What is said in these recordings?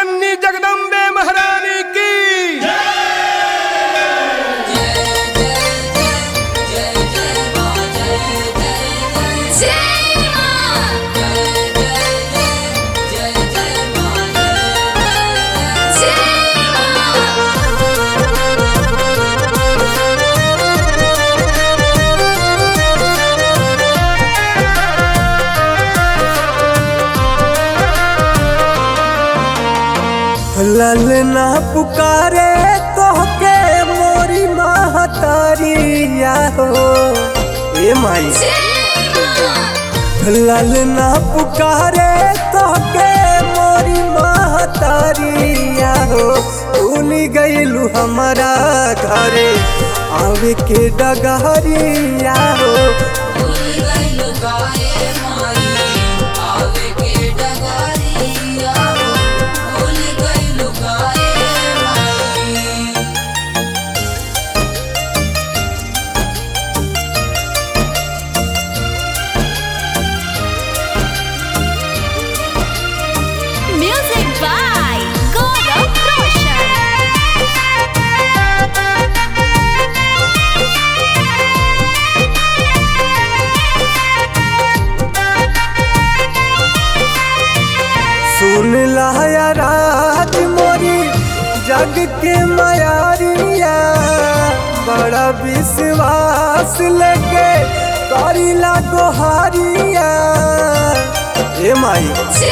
जननी जगदम्बे महारानी की ललना पुकारे तोहके मोरी महतारिया हो ए माई ललना पुकारे तोहके मोरी महतारिया हो भूल गईलू हमारा घरे आवे के डगहरिया हो Music by Gaurav Roshan. सुन लाया राज मोरी जग के मायारिया बड़ा विश्वास लगे करीला गोहारिया ए माई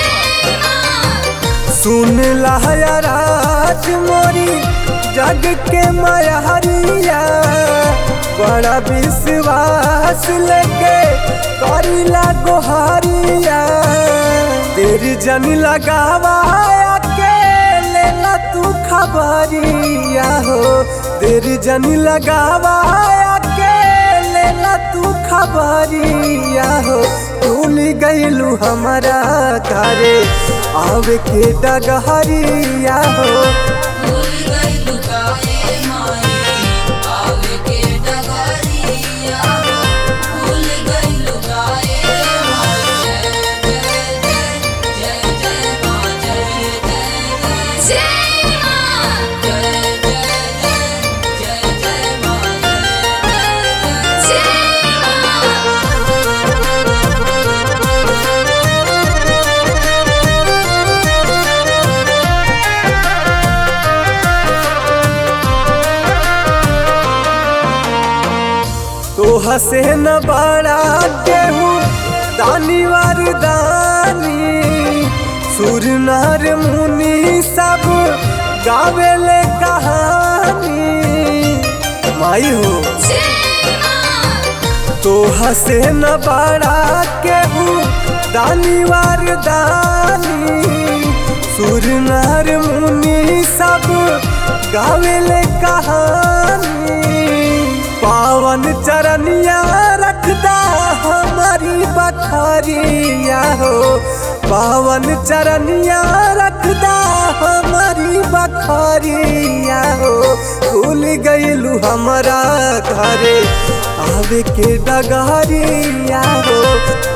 सुन लाया राज मोरी जग के मायारिया बड़ा विश्वास लगे करीला गोहारिया तेरी जन लगावा के लेला तू खबरिया हो तेरी जन लगावा के लेला तू खबरिया हो भूल गईलू हमारा घरे आवे के डगहरिया हो तो हसे न बड़ा केहू दानी वार दानी सुर नार मुनि सब गावेले कहानी माई हो तो हसे न बड़ा केहू दानी वार दानी सुर नार मुनि सब गावेले कहानी पावन चरनिया रखदा हमारी बखरिया हो पावन चरनिया रखदा हमारी बखरिया हो भूल गईलू हमारा घरे आवे के डगहरिया हो